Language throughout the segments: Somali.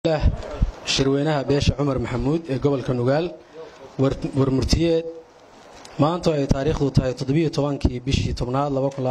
shirweynaha beesha cumar maxamuud ee gobolka nugaal warmurtiyeed maanta ay taariikhdu tahay toddobiyo tobankii bishii tobnaad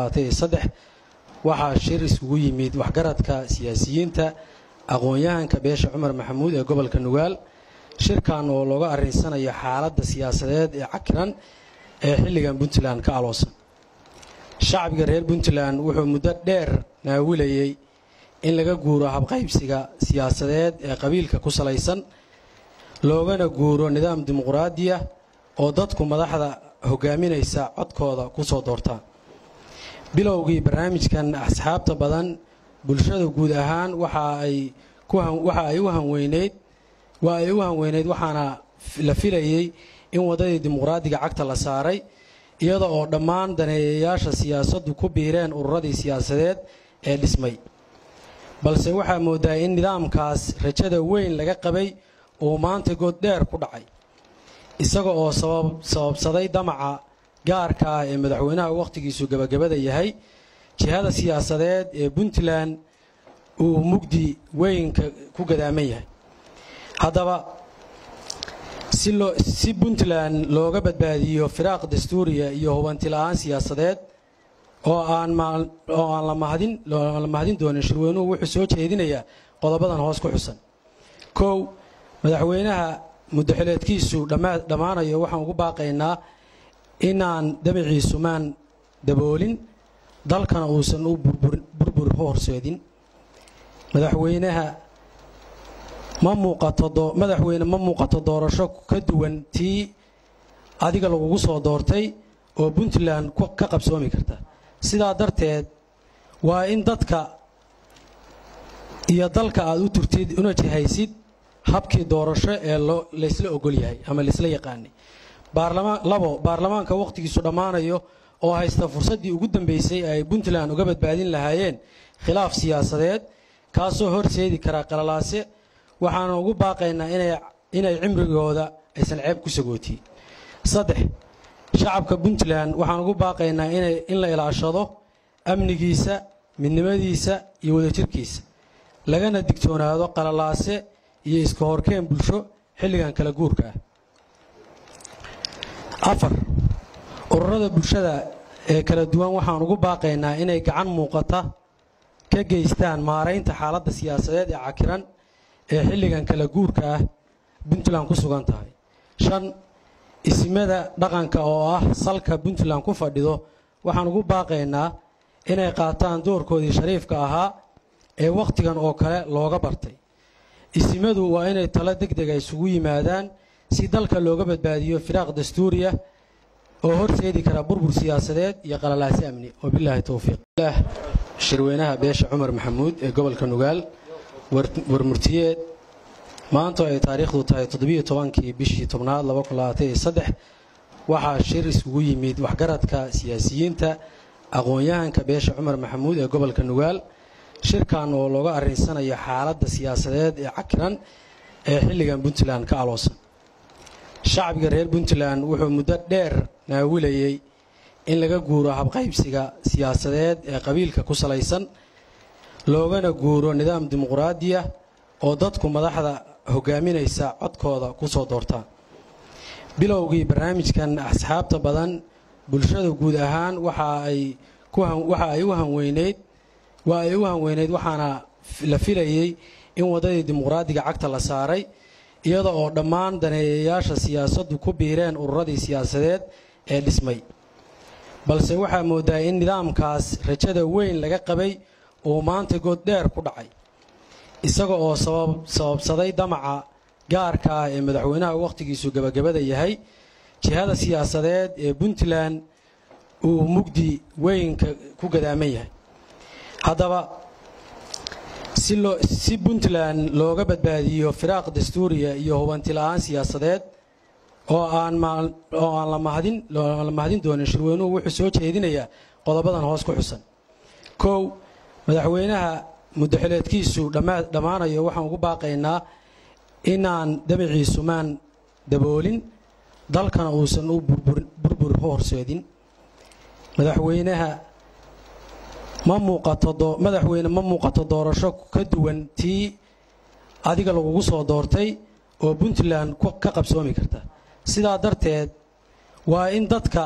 waxaa shir isugu yimid waxgaradka siyaasiyiinta aqoon-yahanka beesha cumar maxamuud ee gobolka nugaal shirkan oo looga arinsanayo xaaladda siyaasadeed ee cakiran ee xilligan puntland ka aloosan shacbiga reer puntland wuxuu muddo dheer naawilayey in laga guuro habqaybsiga siyaasadeed ee qabiilka ku salaysan loogana guuro nidaam dimuquraadiya oo dadku madaxda hogaaminaysa codkooda ku soo doortaan bilowgii barnaamijkan asxaabta badan bulshada guud ahaan waxa ay u hanweyneyd waa ay u hanweyneyd waxaana la filayey in waddadii dimuqraadiga cagta la saaray iyada oo dhammaan daneeyayaasha siyaasaddu ku biireen ururadii siyaasadeed ee dhismay balse waxaa moodaa in nidaamkaas rajada weyn laga qabay uu maanta good dheer ku dhacay isaga oo sababsaday damaca gaarka ah ee madaxweynaha wakhtigiisu gabagabada yahay jihada siyaasadeed ee puntland uu mugdi weynka ku gadaaman yahay haddaba si puntland looga badbaadiyo firaaq dastuuriya iyo hubanti la-aan siyaasadeed oo aan la mahadin doonin shirweynuhu wuxuu soo jeedinayaa qodobadan hoos ku xusan kow madaxweynaha muddaxileedkiisu dhammaanayo waxaan ugu baaqaynaa inaan dabiciisu maan daboolin dalkana uusan u burbur horseedin madaxweynaha ma muuqato madaxweyne ma muuqato doorasho ka duwan tii adiga lagugu soo doortay oo puntland ka qabsoomi karta sidaa darteed waa in dadka iyo dalka aad u turtid una jihaysid habkii doorasho ee laysla ogol yahay ama laysla yaqaanay labo baarlamaanka wakhtigiisu dhammaanayo oo haysta fursaddii ugu dambaysay ay puntland uga badbaadin lahaayeen khilaaf siyaasadeed kaasoo horseedi karaa qalalaase waxaana ugu baaqaynaa inay cimrigooda aysan ceeb ku sagootiin saddex shacabka puntland waxaan ugu baaqaynaa in la ilaashado amnigiisa midnimadiisa iyo wadajirkiisa lagana digtoonaado qalalaase iyo iska horkeen bulsho xilligan kala guurka ah afar ururada bulshada ee kala duwan waxaan ugu baaqaynaa inay gacan muuqata ka geystaan maaraynta xaaladda siyaasadeed ee cakiran ee xilligan kala guurka ah puntland ku sugan tahay shan isimada dhaqanka oo ah salka puntland ku fadhido waxaan ugu baaqaynaa inay qaataan doorkoodii shariifka ahaa ee wakhtigan oo kale looga bartay isimadu waa inay talo degdega isugu yimaadaan si dalka looga badbaadiyo firaaq dastuuriya oo horseedi kara burbur siyaasadeed iyo qalalaasi amni wabilaahi towfiiq shirweynaha beesha cumar maxamuud ee gobolka nugaal warmurtiyeed maanta ay taariikhdu tahay toddobiyo tobankii bishii tobnaad waxaa shir isugu yimid waxgaradka siyaasiyiinta aqoon-yahanka beesha cumar maxamuud ee gobolka nugaal shirkan oo looga arinsanayo xaaladda siyaasadeed ee cakiran ee xilligan puntland ka aloosan shacbiga reer puntland wuxuu muddo dheer naawilayey in laga guuro habqaybsiga siyaasadeed ee qabiilka ku salaysan loogana guuro nidaam dimuquraadiya oo dadku madaxda hogaaminaysa codkooda ku soo doortaan bilowgii barnaamijkan asxaabta badan bulshada guud ahaan waxa ay u hanweyneyd waa ay u hanweyneyd waxaana la filayey in waddadii dimuqraadiga cagta la saaray iyada oo dhammaan daneeyayaasha siyaasaddu ku biireen ururadii siyaasadeed ee dhismay balse waxaa moodaa in nidaamkaas rajada weyn laga qabay uu maanta good dheer ku dhacay isaga oo sababsaday damaca gaarka ah ee madaxweynaha wakhtigiisu gabagabada yahay jihada siyaasadeed ee puntland uu mugdi weynka ku gadaaman yahay haddaba si puntland looga badbaadiyo firaaq dastuuriya iyo hubanti la-aan siyaasadeed oo aan la mahadin doonin shirweynuhu wuxuu soo jeedinayaa qodobadan hoos ku xusan kow madaxweynaha muddaxileedkiisu dhammaanayo waxaan ugu baaqaynaa inaan dabiciisu maan daboolin dalkana uusan u burbur horseedin madaxweynaha ma muuqato madaxweyne ma muuqato doorasho ka duwan tii adiga lagugu soo doortay oo puntland ka qabsoomi karta sidaa darteed waa in dadka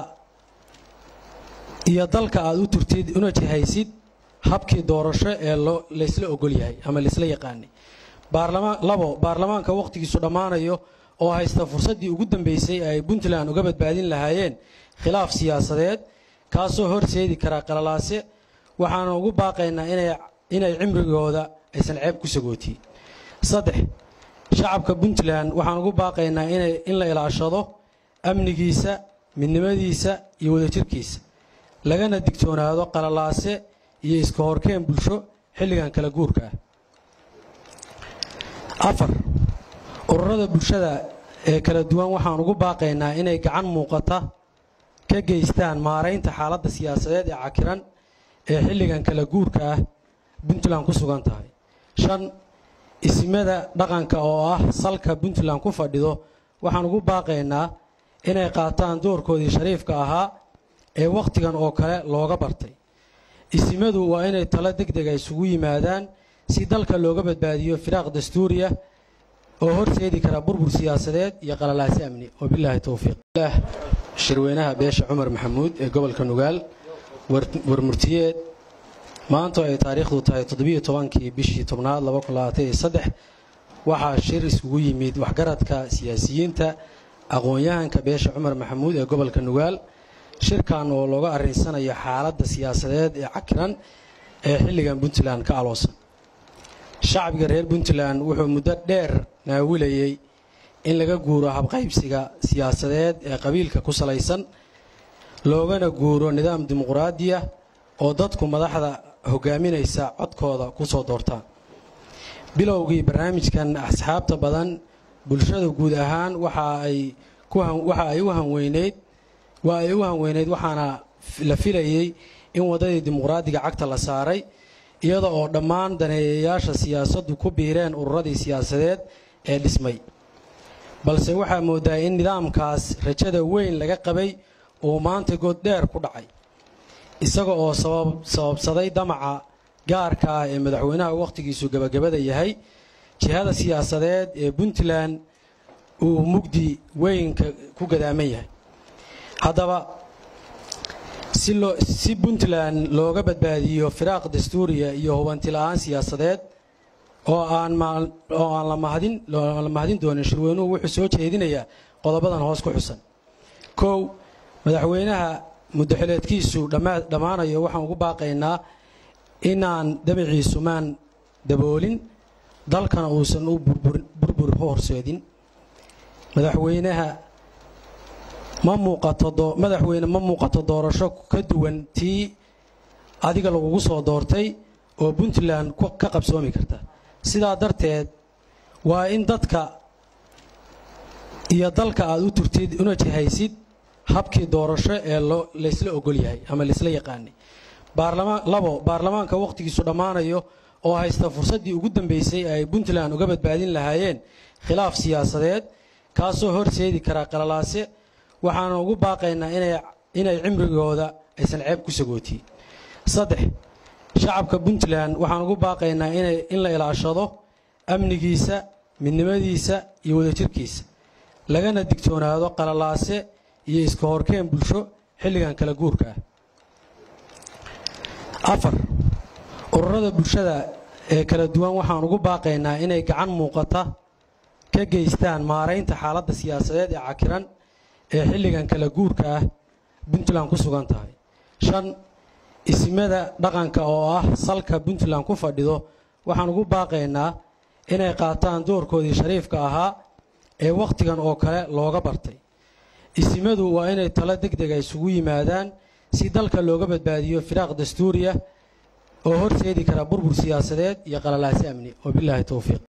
iyo dalka aad u turtid una jihaysid habkii doorasho ee laysla ogol yahay ama laysla yaqaanay labo baarlamaanka wakhtigiisu dhammaanayo oo haysta fursaddii ugu dambaysay ay puntland uga badbaadin lahaayeen khilaaf siyaasadeed kaasoo horseedi karaa qalalaase waxaana ugu baaqaynaa inay cimrigooda aysan ceeb ku sagootiin saddex shacabka puntland waxaan ugu baaqaynaa in la ilaashado amnigiisa midnimadiisa iyo wadajirkiisa lagana digtoonaado qalalaase iyo iska horkeen bulsho xilligan kala guurka ah afar ururada bulshada ee kala duwan waxaan ugu baaqaynaa inay gacan muuqata ka geystaan maaraynta xaaladda siyaasadeed ee cakiran ee xilligan kala guurka ah puntland ku sugan tahay shan isimada dhaqanka oo ah salka puntland ku fadhido waxaan ugu baaqaynaa inay qaataan doorkoodii shariifka ahaa ee wakhtigan oo kale looga bartay isimadu waa inay talo deg dega isugu yimaadaan si dalka looga badbaadiyo firaaq dastuuriya oo horseedi kara burbur siyaasadeed iyo qalalaasi amni wabilaahi towfiiq shirweynaha beesha cumar maxamuud ee gobolka nugaal warmurtiyeed maanta ay taariikhdu tahay toddobiyo tobankii bishii tobnaad waxaa shir isugu yimid waxgaradka siyaasiyiinta aqoon-yahanka beesha cumar maxamuud ee gobolka nugaal shirkan oo looga arrinsanayo xaaladda siyaasadeed ee cakiran ee xilligan puntland ka aloosan shacbiga reer puntland wuxuu muddo dheer naawilayey in laga guuro habqaybsiga siyaasadeed ee qabiilka ku salaysan loogana guuro nidaam dimuquraadiya oo dadku madaxda hogaaminaysa codkooda ku soo doortaan bilowgii barnaamijkan asxaabta badan bulshada guud ahaan waxa ay u hanweyneyd waa ay u hanweyneyd waxaana la filayey in waddadii dimuqraadiga cagta la saaray iyada oo dhammaan daneeyayaasha siyaasaddu ku biireen ururadii siyaasadeed ee dhismay balse waxaa moodaa in nidaamkaas rajada weyn laga qabay uu maanta gooddheer ku dhacay isaga oo sababsaday damaca gaarka ah ee madaxweynaha wakhtigiisu gebagabada yahay jihada siyaasadeed ee puntland uu mugdi weynka ku gadaaman yahay haddaba si puntland looga badbaadiyo firaaq dastuuriya iyo hubanti la-aan siyaasadeed oo aan la mahadin doonin shirweynuhu wuxuu soo jeedinayaa qodobadan hoos ku xusan kow madaxweynaha muddaxileedkiisu dhammaanayo waxaan ugu baaqaynaa inaan damaciisu maan daboolin dalkana uusan u burbur horseedin madaxweynaha ma muuqato madaxweyne ma muuqato doorasho ka duwan tii adiga lagugu soo doortay oo puntland ka qabsoomi karta sidaa darteed waa in dadka iyo dalka aad u turtid una jihaysid habkii doorasho ee laysla ogol yahay ama laysla yaqaanay labo baarlamaanka wakhtigiisu dhammaanayo oo haysta fursaddii ugu dambaysay ay puntland uga badbaadin lahaayeen khilaaf siyaasadeed kaasoo horseedi karaa qalalaase waxaana ugu baaqaynaa inay cimrigooda aysan ceeb ku sagootiin saddex shacabka puntland waxaan ugu baaqaynaa in la ilaashado amnigiisa midnimadiisa iyo wadajirkiisa lagana digtoonaado qalalaase iyo iska horkeen bulsho xilligan kala guurka ah afar ururada bulshada ee kala duwan waxaan ugu baaqaynaa inay gacan muuqata ka geystaan maaraynta xaaladda siyaasadeed ee cakiran ee xilligan kala guurka ah puntland ku sugan tahay shan isimada dhaqanka oo ah salka puntland ku fadhido waxaan ugu baaqaynaa inay qaataan doorkoodii shariifka ahaa ee wakhtigan oo kale looga bartay isimadu waa inay talo deg dega isugu yimaadaan si dalka looga badbaadiyo firaaq dastuuriya oo horseedi kara burbur siyaasadeed iyo qalalaasi amni wabilaahi towfiiq